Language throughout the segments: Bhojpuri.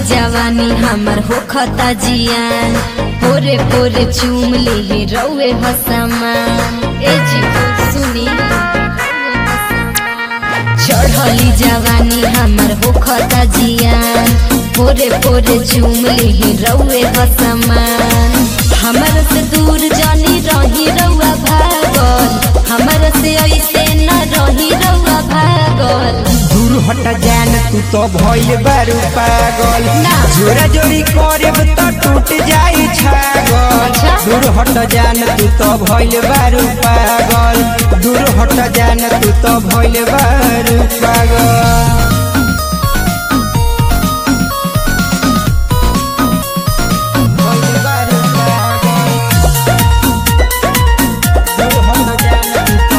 जवानी हमर होखता जियान पोरे पोरे चूम ले रउए हसमान ए जी सुनी चढ़ली जवानी हमर होखता जियान पोरे पोरे चूम ले रउए हसमान हमर से दूर जानी रही रउआ भागल हमर से ऐसे न रही रउआ भागल दूर हट जान तू तो भइल बारू पागल ना। जोरा जोरी करब तो टूट जाई छागल अच्छा। दूर हट जान तू तो भइल बारू पागल दूर हट जान तू तो भइल बारू पागल भइल बारू पागल। दूर हट जान तू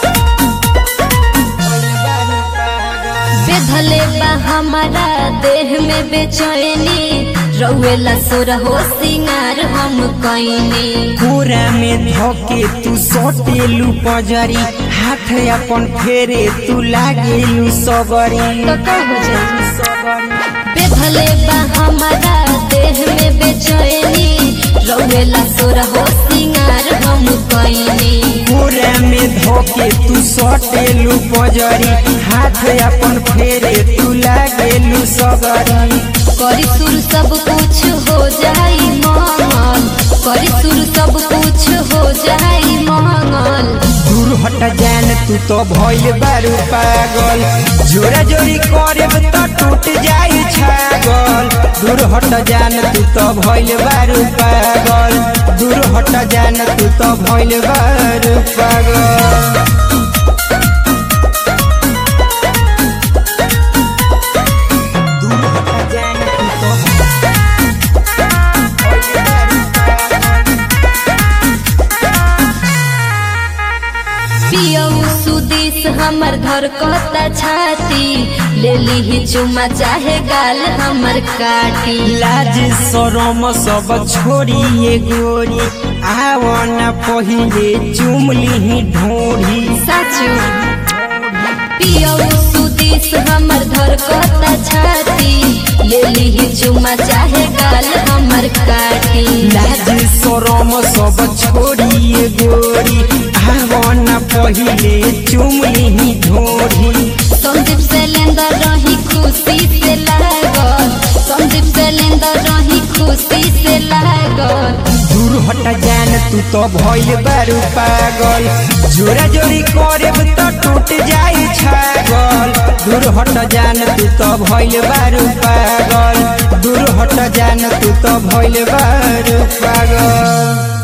तो भइल बारू पागल। बेधले बा हमारा देह में बेचैनी रउएला सोर हो सिंगार हम कैनी पूरा में धोके तू सोटेलू पजरी हाथ अपन फेरे तू लागेलू सबरी तो का हो जाई बेधले बा हमारा देह में बेचैनी रउएला सोर हो सिंगार हम कैनी पूरा में धोके तू सोटेलू पजरी हाथ अपन फेरे तू लागेलू सबरी करी सुर सब कुछ हो जाई मंगल करी सुर सब कुछ हो जाई मंगल दूर हट जान तू तो भइल बारू पागल जोरा जोरी करब तो टूट जाई छागल दूर हट जान तू तो भइल बारू पागल दूर हट जान तू तो भइल बारू पागल दूर हट जान तू तो भइल बारू पागल। पियऊ सुदिस हमर घर कहता छाती ले ली चुमा चाहे गाल हमर काटी लाज शरम सब छोड़ी ये गोरी आवन पहिले चुमली ढोरी साचू पियऊ सुदिस हमर घर कहता छाती ले ली चुमा चाहे गाल हमर काटी लाज शरम सब छोड़ी ये गोरी आवन पहिले चुमली ढोरी संदीप से लेंदर रही खुशी से लागल संदीप से लेंदर रही खुशी से लागल दूर हट जान तू तो भइल बारू पागल जोरा जोरी करब तो टूट जाई छागल दूर हट जान तू तो भइल बारू पागल दूर हट जान तू तो भइल बारू पागल